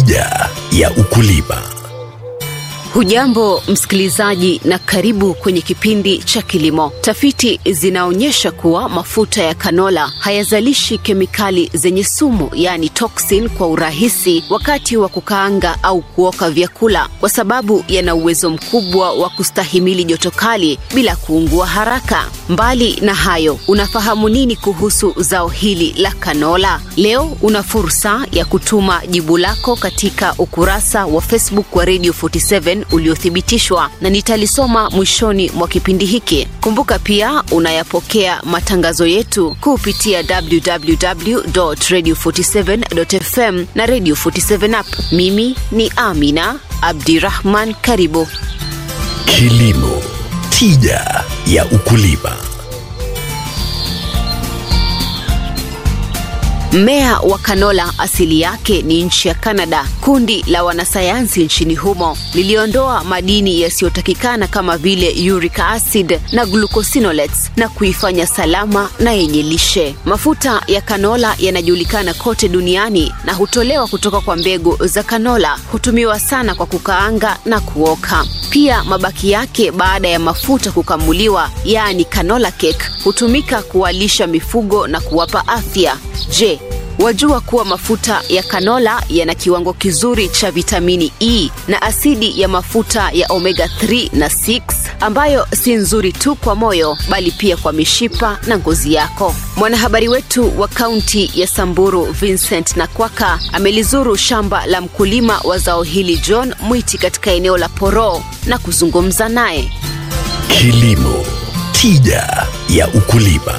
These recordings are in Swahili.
Tija ya ukulima. Hujambo msikilizaji, na karibu kwenye kipindi cha kilimo. Tafiti zinaonyesha kuwa mafuta ya kanola hayazalishi kemikali zenye sumu, yaani toxin, kwa urahisi wakati wa kukaanga au kuoka vyakula, kwa sababu yana uwezo mkubwa wa kustahimili joto kali bila kuungua haraka. Mbali na hayo, unafahamu nini kuhusu zao hili la kanola? Leo una fursa ya kutuma jibu lako katika ukurasa wa Facebook wa Radio 47 uliothibitishwa na nitalisoma mwishoni mwa kipindi hiki. Kumbuka pia unayapokea matangazo yetu kupitia www.radio47.fm na Radio 47 app. Mimi ni Amina Abdirahman, karibu. Kilimo, tija ya ukulima. Mmea wa kanola asili yake ni nchi ya Canada. Kundi la wanasayansi nchini humo liliondoa madini yasiyotakikana kama vile uric acid na glucosinolates na kuifanya salama na yenye lishe. Mafuta ya kanola yanajulikana kote duniani na hutolewa kutoka kwa mbegu za kanola. Hutumiwa sana kwa kukaanga na kuoka. Pia mabaki yake baada ya mafuta kukamuliwa, yaani canola cake, hutumika kuwalisha mifugo na kuwapa afya. Je, wajua kuwa mafuta ya kanola yana kiwango kizuri cha vitamini E na asidi ya mafuta ya omega 3 na 6 ambayo si nzuri tu kwa moyo bali pia kwa mishipa na ngozi yako. Mwanahabari wetu wa kaunti ya Samburu Vincent Nakwaka amelizuru shamba la mkulima wa zao hili John Mwiti katika eneo la Poro na kuzungumza naye. Kilimo, tija ya ukulima.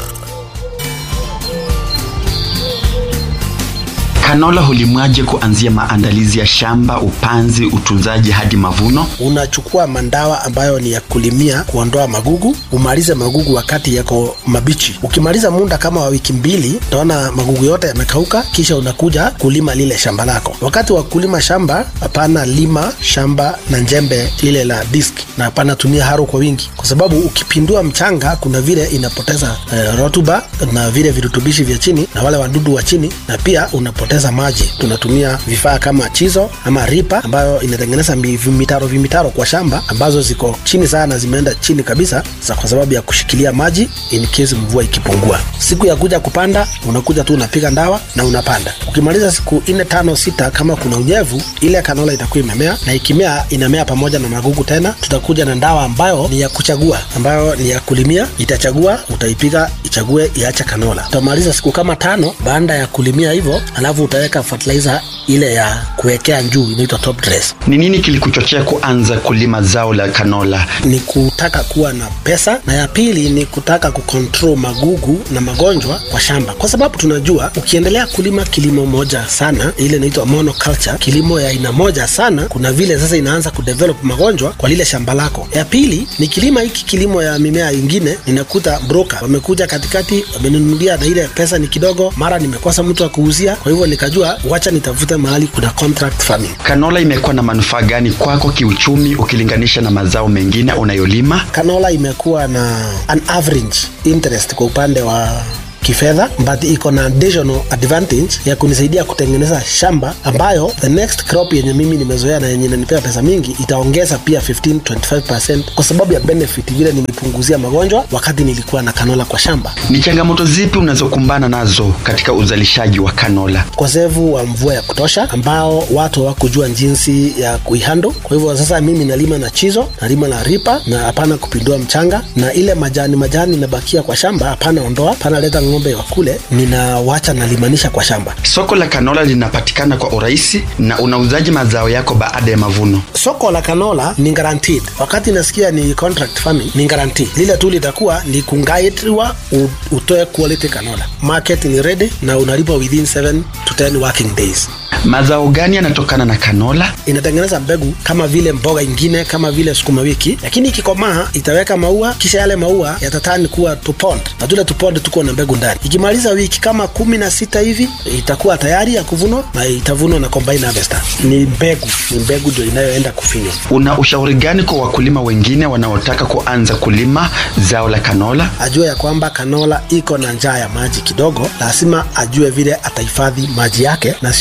Kanola hulimwaje kuanzia maandalizi ya shamba, upanzi, utunzaji hadi mavuno? Unachukua mandawa ambayo ni ya kulimia kuondoa magugu, umalize magugu wakati yako mabichi. Ukimaliza muda kama wa wiki mbili, utaona magugu yote yamekauka, kisha unakuja kulima lile shamba lako. Wakati wa kulima shamba, hapana lima shamba na njembe lile la disk, na hapana tumia haro kwa wingi, kwa sababu ukipindua mchanga, kuna vile inapoteza eh, rotuba na vile virutubishi vya chini na wale wadudu wa chini, na pia unapoteza maji. Tunatumia vifaa kama chizo ama ripa ambayo inatengeneza vimitaro vimitaro kwa shamba ambazo ziko chini sana, zimeenda chini kabisa za kwa sababu ya kushikilia maji in case mvua ikipungua. Siku ya kuja kupanda, unakuja tu unapiga ndawa na unapanda. Ukimaliza siku nne tano sita, kama kuna unyevu, ile kanola itakuwa imemea, na ikimea inamea pamoja na magugu tena. Tutakuja na ndawa ambayo ni ya kuchagua, ambayo ni ya kulimia, itachagua, utaipiga ichague, iache kanola. Utamaliza siku kama tano baada ya kulimia hivyo, alafu utaweka fertilizer ile ya kuwekea juu inaitwa top dress. Ni nini kilikuchochea kuanza kulima zao la kanola? Ni kutaka kuwa na pesa, na ya pili ni kutaka kucontrol magugu na magonjwa kwa shamba, kwa sababu tunajua ukiendelea kulima kilimo moja sana, ile inaitwa monoculture, kilimo ya aina moja sana, kuna vile sasa inaanza kudevelop magonjwa kwa lile shamba lako. Ya pili ni kilima hiki kilimo ya mimea ingine, ninakuta broker wamekuja katikati, wamenunulia na ile pesa ni kidogo, mara nimekosa mtu wa kuuzia, kwa hivyo nikajua wacha nitafute mahali kuna contract farming. Kanola imekuwa na manufaa gani kwako kiuchumi ukilinganisha na mazao mengine unayolima? Kanola imekuwa na an average interest kwa upande wa kifedha but iko na additional advantage ya kunisaidia kutengeneza shamba ambayo the next crop yenye mimi nimezoea na yenye inanipea pesa mingi itaongeza pia 15 25% kwa sababu ya benefit vile nimepunguzia magonjwa wakati nilikuwa na kanola kwa shamba. Ni changamoto zipi unazokumbana nazo katika uzalishaji wa kanola? Ukosefu wa mvua ya kutosha ambao watu hawakujua jinsi ya kuihando. Kwa hivyo sasa mimi nalima na chizo, nalima na ripa na hapana kupindua mchanga, na ile majani majani inabakia kwa shamba hapana ondoa, hapana leta ng'ombe wakule, ninawacha nalimanisha kwa shamba. Soko la kanola linapatikana kwa urahisi na unauzaji mazao yako baada ya mavuno. Soko la kanola ni guaranteed. Wakati nasikia ni contract farming ni guaranteed. Lile tu litakuwa ni kungaitwa utoe quality kanola. Market ni ready na unalipa within 7 to 10 working days. Mazao gani yanatokana na kanola? Inatengeneza mbegu kama vile mboga ingine kama vile sukuma wiki, lakini ikikomaa itaweka maua, kisha yale maua yatatani kuwa tupond, na tule tupond tuko na mbegu ndani. Ikimaliza wiki kama kumi na sita hivi itakuwa tayari ya kuvunwa na itavunwa na combine harvester. Ni mbegu, ni mbegu ndio inayoenda kufinywa. Una ushauri gani kwa wakulima wengine wanaotaka kuanza kulima zao la kanola? Ajue ya kwamba kanola iko na njaa ya maji kidogo, lazima ajue vile atahifadhi maji yake na sio kushika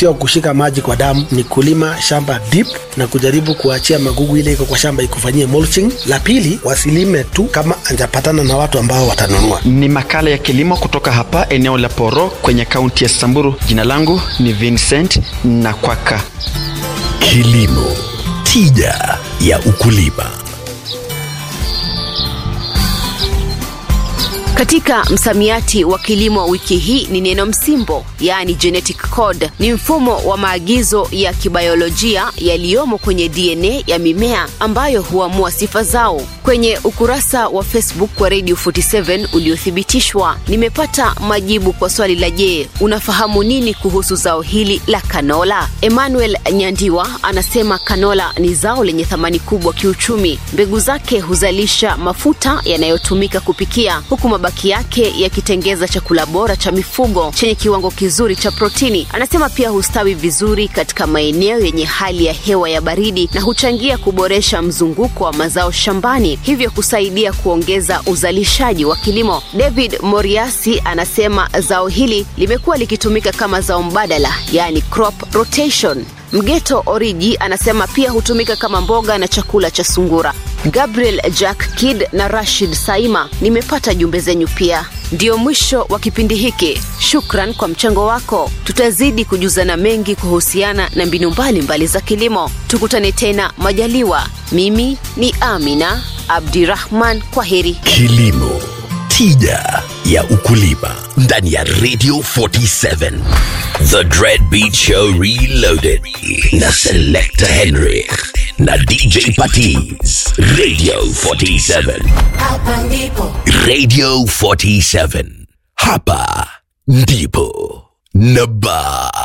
kuweka maji kwa damu ni kulima shamba deep na kujaribu kuachia magugu ile iko kwa shamba ikufanyie mulching. La pili, wasilime tu kama anjapatana na watu ambao watanunua. Ni makala ya kilimo kutoka hapa eneo la Poro kwenye kaunti ya Samburu. Jina langu ni Vincent Nakwaka. Kilimo, tija ya ukulima. Katika msamiati wa kilimo wiki hii ni neno msimbo, yaani genetic code. Ni mfumo wa maagizo ya kibayolojia yaliyomo kwenye DNA ya mimea ambayo huamua sifa zao. Kwenye ukurasa wa Facebook wa Radio 47 uliothibitishwa, nimepata majibu kwa swali la je, unafahamu nini kuhusu zao hili la kanola? Emmanuel Nyandiwa anasema kanola ni zao lenye thamani kubwa kiuchumi. Mbegu zake huzalisha mafuta yanayotumika kupikia huku mabaki yake yakitengeza chakula bora cha mifugo chenye kiwango kizuri cha protini. Anasema pia hustawi vizuri katika maeneo yenye hali ya hewa ya baridi na huchangia kuboresha mzunguko wa mazao shambani, hivyo kusaidia kuongeza uzalishaji wa kilimo. David Moriasi anasema zao hili limekuwa likitumika kama zao mbadala, yaani crop rotation. Mgeto Oriji anasema pia hutumika kama mboga na chakula cha sungura. Gabriel Jack Kid na Rashid Saima, nimepata jumbe zenyu pia. Ndiyo mwisho wa kipindi hiki. Shukran kwa mchango wako. Tutazidi kujuzana mengi kuhusiana na mbinu mbalimbali mbali za kilimo. Tukutane tena majaliwa. Mimi ni Amina Abdirahman, kwa heri. Kilimo, tija ya ukulima ndani ya Radio 47. The Dread Beat Show Reloaded na Selector Henrik na DJ Patiz. Radio 47. Hapa ndipo Radio 47. Hapa ndipo Naba.